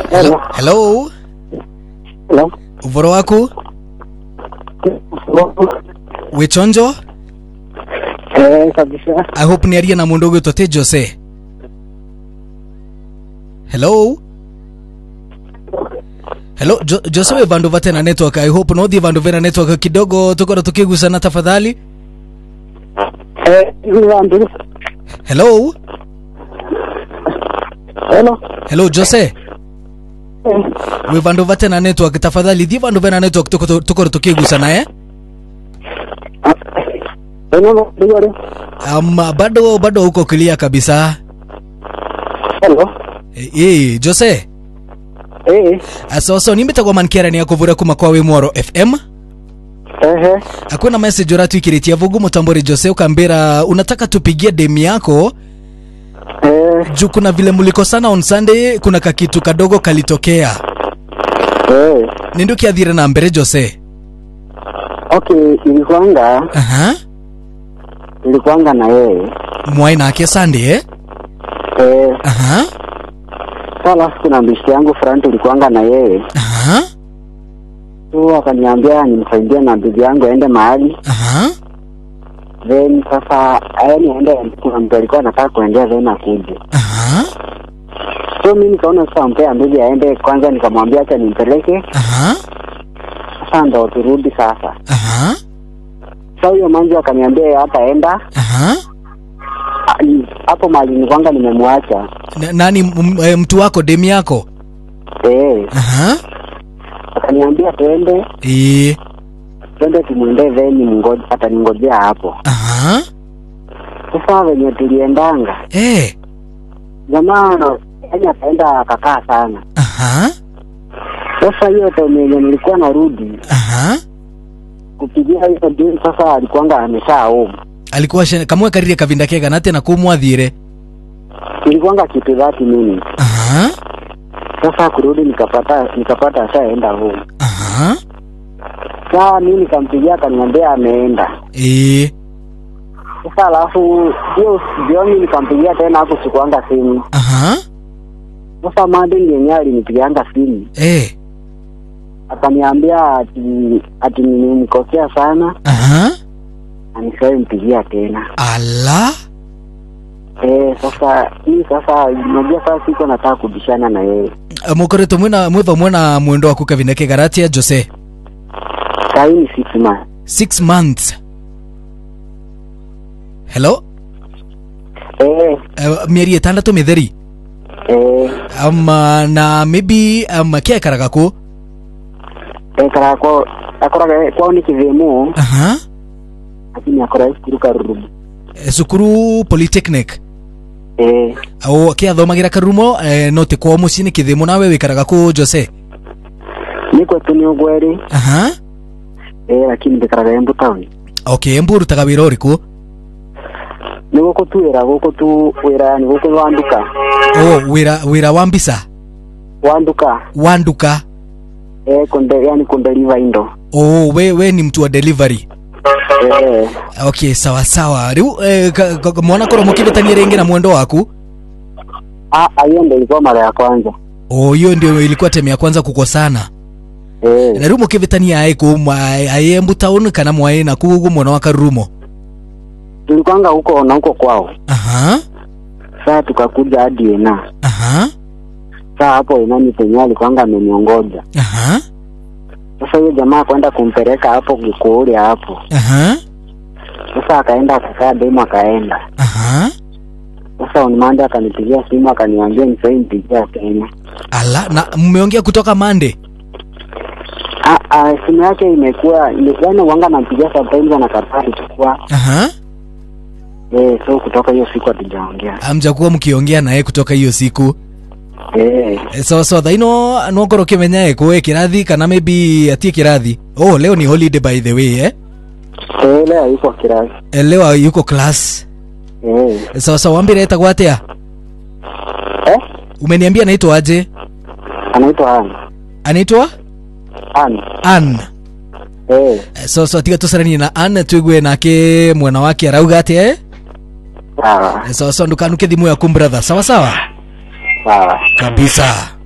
Hello. hello Hello. uvoro waku wichonjo Eh, kabisa. i hope niarie na mundu ugwitwo ti jose hello hello jo, jose wi vandu vate na network i hope nothi vandu vena network kidogo tukorwo tukigusana tafadhali Eh, hivi vandu. hello Hello. hello jose Eh, wi vandu vate na network tafadhali thi vandu vena network tuko- tukorwo tukigusana eh hello, ndio. um, bado bado huko clear kabisa Hello. Eh, eh, jose Eh, so so nimbitagwo mankiara ni akuvura kuma kwa wi mworo fm eh, hakuna message uratwikiritie vugu mutamburi jose ukambira unataka tupigie demu yako eh, juu kuna vile mlikosana on sunday kuna kakitu kadogo kalitokea eh. nindu kiathire na mbere jose Okay, ilikuanga aha ilikuanga na yeye. mwai nake sunday eh? Eh, aha sasa alafu kuna mbishi yangu front ilikuanga na yeye. aha Tu akaniambia nimsaidie na bibi yangu aende mahali. aha Then sasa yaani aende kuna mtu alikuwa anataka kuendea then akuje. aha So mimi nikaona sasa mpea bibi aende kwanza nikamwambia acha nimpeleke. aha Sasa ndo turudi sasa. aha Sasa huyo manzi akaniambia hataenda aha Ah, ni- hapo mahali nilikuwanga nimemwacha. Na- nani m- eh, mtu wako demu yako Eh, aha akaniambia twende eh twende tumwendee veni mngoje ataningojea hapo. aha Sasa venye tuliendanga eh jamaa yaani akaenda akakaa sana. aha Sasa hiyo time yenye nilikuwa narudi aha kupigia hiyo deal, sasa alikuwanga amesha home. alikuwa shene- kamwe karire kavinda kega nate na kumwathire Ilikuwanga kitu 30 minutes. aha Sasa kurudi nikapata nikapata ashaenda home. aha Sasa mimi nikampigia akaniambia ameenda. eh Sasa alafu hiyo jioni nikampigia tena hapo sikuanga simu. aha Sasa Madin yenyewe alinipigianga simu eh akaniambia ati ati nimemkosea sana aha na nisiwahi mpigia tena. ala Eh, sasa hii sasa unajua sasa siko nataka kubishana na yeye. mukoretwo mwina mwiva mwena mwendo waku kavinda kega ratia jose Saa hii ni six months. six months hello Eh, uh, mieri itandatu mitheri eh, um, na maybe um, kiekaraga ku eh kara kwa akoraga kwao ni kivemu aha lakini akora cukuru karurumu. Eh, cukuru polytechnic Eh, o kiathomagira karumo eh, no ti kwao mucii ni kithimu nawe wikaraga ku jose niko tu ni ugweri aha eh, lakini ndikaraga Embu town. okay embu urutaga wira uriku Ni guku tu wira guku tu wira ni guku wanduka. o wira wira wa mbisa Wanduka. wa nduka Eh, kunde yani kundeliva indo. o we, we ni mtu wa delivery Eh, okay sawa sawa riu eh, ka- ka- mwana korwo mukivitania ringi na mwendo waku ah, ah, hiyo ndio ilikuwa mara ya kwanza. o hiyo ndio ilikuwa temu ya kwanza kukosana Eh, na riu mukivitania ai ku ai embu town kana mwai na kugu mwena wa karumo tulikwanga huko na huko kwao. aha Sasa tukakuja hadi Ena. aha Sasa hapo Ena ni penye alikwanga ameniongoja. aha Sasa huyo jamaa kwenda kumpeleka hapo Gikuuri hapo. aha Sasa akaenda akakaa demo akaenda. aha Sasa on Monday akanipigia simu akaniambia nisai mpigia tena. ala na mmeongea kutoka mande Ah, ah, simu yake imekuwa yaani wanga nampigia sometimes anakataa kuchukua. aha Eh, so kutoka hiyo siku hatujaongea. amjakuwa mkiongea naye kutoka hiyo siku Eh, Eh, so so thaino nongorwo kimenya ekwe kirathi kana maybe atie kirathi oh leo ni holiday by the way eh eh leo yuko kirasi. Eh, leo yuko class Eh, so so wambire etagwo atia eh, umeniambia anaitwa aje anaitwa Ann. anaitwa Ann. Ann Eh, Eh, so so tiga tucaranie na Ann twigue nake mwena wake arauga atia eh sawa, Eh, so so ndukanuke thimu yaku brother sawa sawa sawa. kabisa